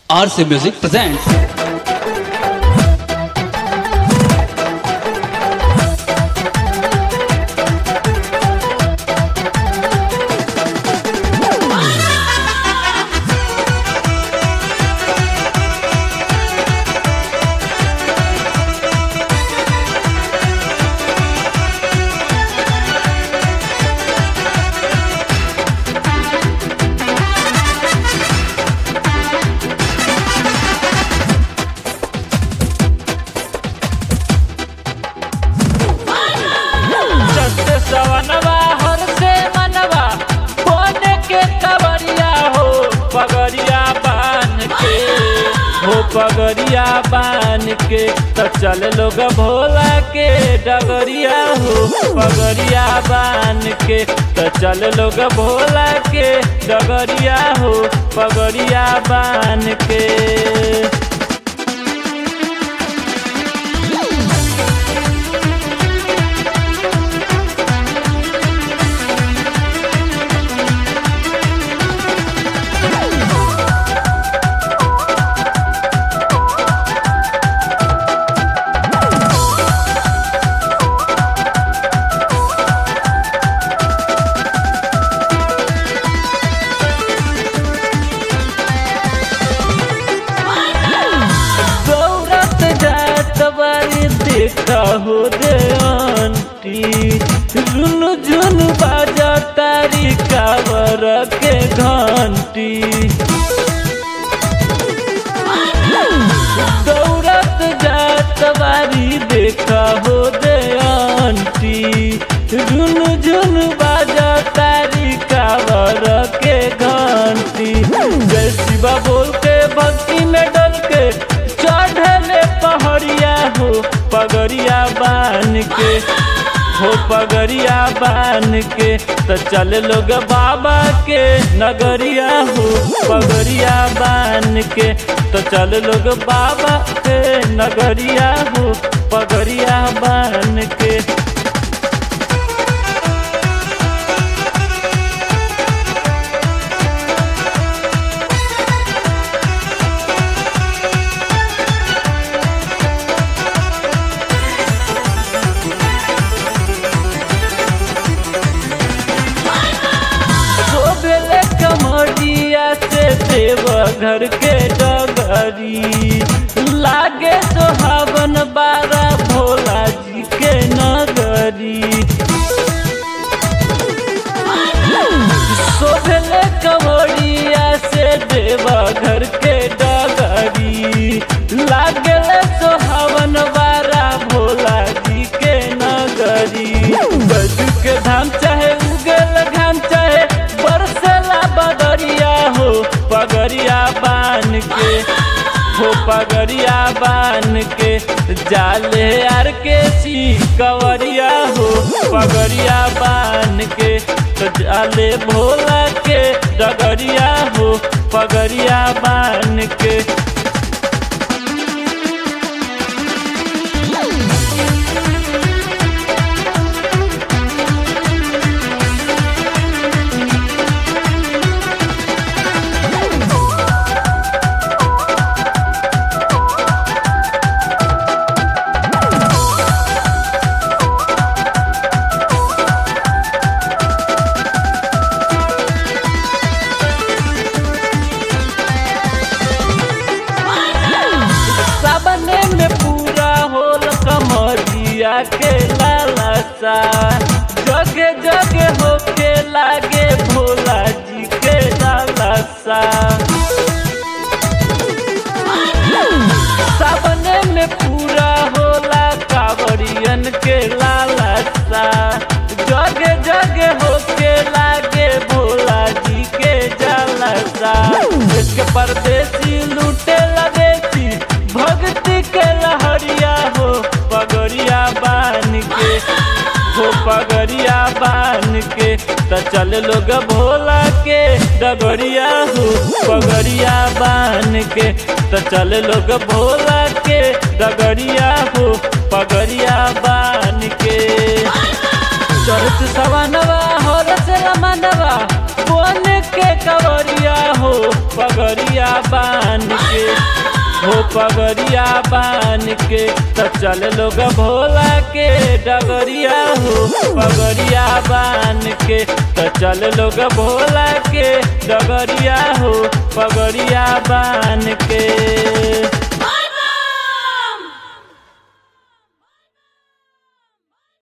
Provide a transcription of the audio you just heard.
RC Music presents चलते सवनवा हर से मनवा बोने के कवरिया हो पगड़िया बान के हो पगड़िया बान के तो चल लोग भोला के डगरिया हो पगड़िया बान के तो चल लोग भोला के डगरिया हो पगड़िया बान के दौड़त जात बारी देखा हो दे आंटी रुनु झुनु बाजा तारी कावर के घंटी दौड़त जात बारी देखा हो दे आंटी रुनु झुनु बाजा तारी कावर के घंटी जय शिवा बोल के भक्ति में डल के चढ़ले पहड़िया हो पगड़िया बान के हो पगड़िया बान के तो चल लोग बाबा के नगरिया हो पगड़िया बान के तो चल लोग बाबा के नगरिया हो पगड़िया बान के शोभले कमरिया से देव घर के डगरी लागे सोहावन बारा भोला जी के नगरी शोभले कमरिया से देव घर के डगरी लागले सोहावन बारा भोला जी के नगरी गजू के धाम चाहे उगल घाम चाहे बरसला बदरिया हो पगड़िया बान के हो पगड़िया बान के जाले आर के सी कवरिया हो पगड़िया बान के तो जाले भोला के डगरिया हो पगड़िया बान के साबने में पूरा होल कमरिया के लालसा जगे जगे होके लागे भोला जी के लालसा साबने में पूरा होला कावड़ियन के लालसा जगे जगे होके लागे भोला जी के जलसा इसके परदेसी लूटे लगे थी भक्ति के लहरिया हो पगड़िया बान के हो पगड़िया बान के त चल लोग भोला के डगरिया हो पगड़िया बान के त चल लोग भोला के डगरिया हो पगड़िया बान के चढ़त सवनवा हो रस रमनवा बोन के कवरिया हो पगड़िया बांध के हो पगड़िया बान के तो चल लोग भोला के डगरिया हो पगड़िया बान के तो चल लोग भोला के डगरिया हो पगड़िया बान के